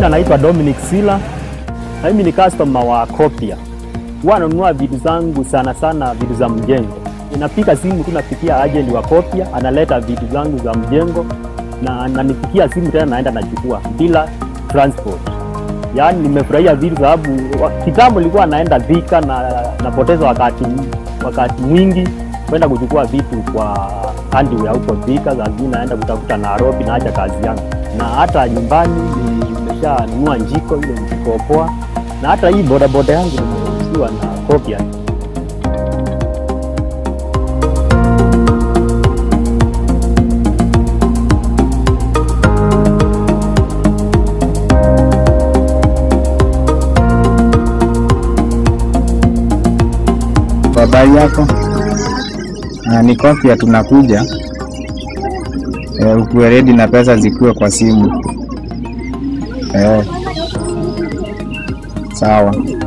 naitwa Dominic Sila. Na mimi ni customer wa Copia. Huwa nanunua vitu zangu sana sana vitu za mjengo. Inapiga simu tu napikia agent wa Copia, analeta vitu zangu za mjengo na ananipikia simu tena naenda nachukua bila transport. Yaani nimefurahia vitu sababu wa- kitambo nilikuwa naenda Thika na napoteza wakati wakati mwingi kwenda kuchukua vitu kwa hardware huko Thika, saa zingine naenda kutafuta Nairobi, naacha kazi yangu, na hata nyumbani nimeshanunua njiko ile njiko poa, na hata hii bodaboda yangu nimeuziwa na Copia. Kwa habari yako? Ah, ni Copia tunakuja. Eh, ukuwe ready na pesa zikuwe kwa simu. Eh. Sawa.